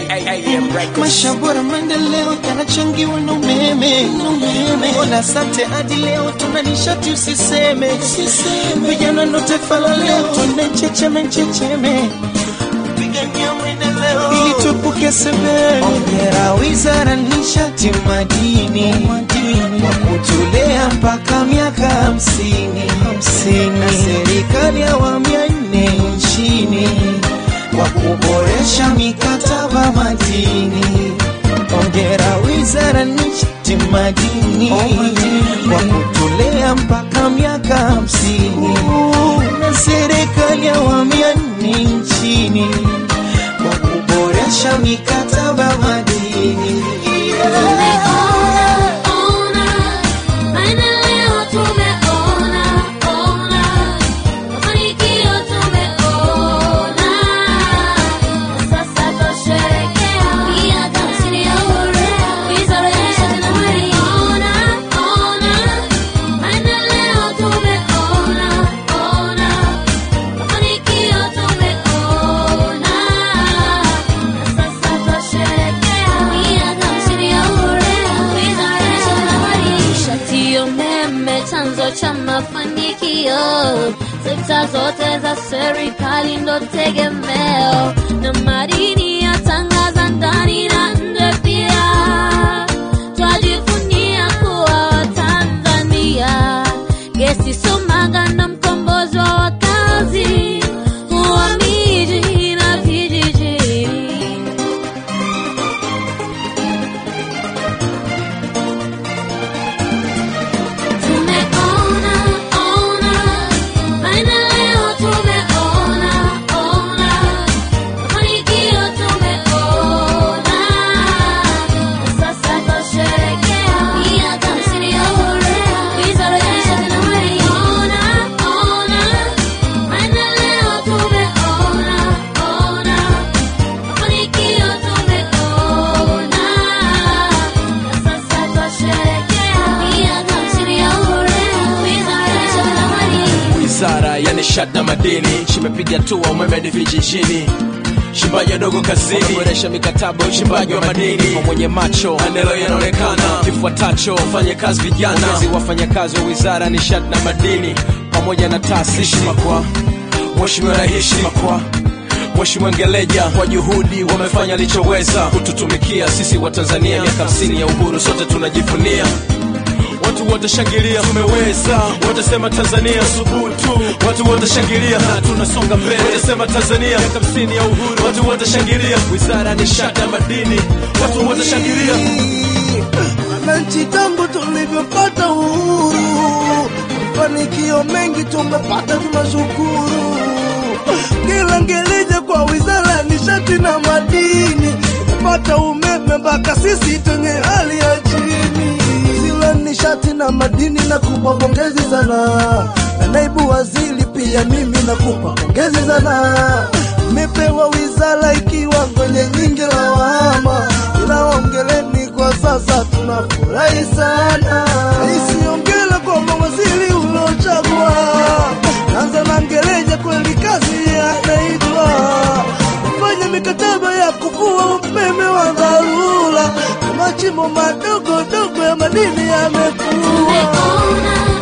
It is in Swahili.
Maisha bora, maendeleo yanachangiwa na umeme. Mola asante, hadi leo tuna nishati, usiseme. Vijana ndo taifa la leo, tunachecheme checheme kupigania maendeleo ili tuepuke sebene. Hongera wizara nishati madini kwa kutulea mpaka miaka hamsini na serikali ya awamu ya nne nchini kwa kuboresha mikataba madini. Hongera wizara nishati madini kwa kutulea mpaka miaka hamsini na serikali ya awamu ya nne nchini kwa kuboresha mikataba madini. chanzo cha mafanikio. Sekta zote za serikali ndo tegemeo, na madini yatangaza ndani na nje pia. Twajivunia kuwa Watanzania, gesi Sumaga na mkombozi wa wakazi wa miji na vijiji. Tumeona ona maendeleo, tumeona ona mafanikio, tumeona sasa twasherekea miaka hamsini ya uhuru. Wizara ya Nishati na Madini. Ona ona maendeleo, tumeona ona mafanikio, tumeona sasa twasherekea miaka hamsini ya uhuru. Wizara ya Nishati na Madini. Wizara ya nishati na madini chimepiga hatua umeme hadi vijijini, shimbaji wadogo kazini, kuboresha mikataba ya uchimbaji wa madini kwa mwenye macho, maendeleo yanaonekana. Kifuatacho fanye kazi vijana, ongezi wafanyakazi wa wizara ya nishati na madini pamoja na taasisi kwa Mheshimiwa Rais, heshima kwa Mheshimiwa Ngeleja kwa juhudi wamefanya alichoweza kututumikia sisi wa Tanzania. Miaka hamsini ya uhuru sote tunajivunia Watu wote shangilia, tumeweza. Wote sema Tanzania subutu. Watu wote shangilia, na tunasonga mbele. Wote sema Tanzania miaka hamsini ya uhuru. Watu wote shangilia. Wizara ya nishati na madini, watu wote shangilia. Wananchi, tangu tulivyopata uhuru, mafanikio mengi tumepata, tunashukuru. Kila ngelija kwa wizara ya nishati na madini, tumepata umeme mpaka sisi tenye hali ya chini. Wizara nishati na madini, nakupa pongezi sana, na naibu waziri pia mimi nakupa pongezi sana. Mepewa wizara ikiwa kwenye nyingi lawama, ila ongeleni kwa sasa tunafurahi sana. Isiongela kwa mawaziri uliochagua, anza na Ngeleja, kweli kazi anaitwa kufanya mikataba ya kuvua umeme wa dharura, na machimbo madogo dogo ya madini yamekuwa Tumeona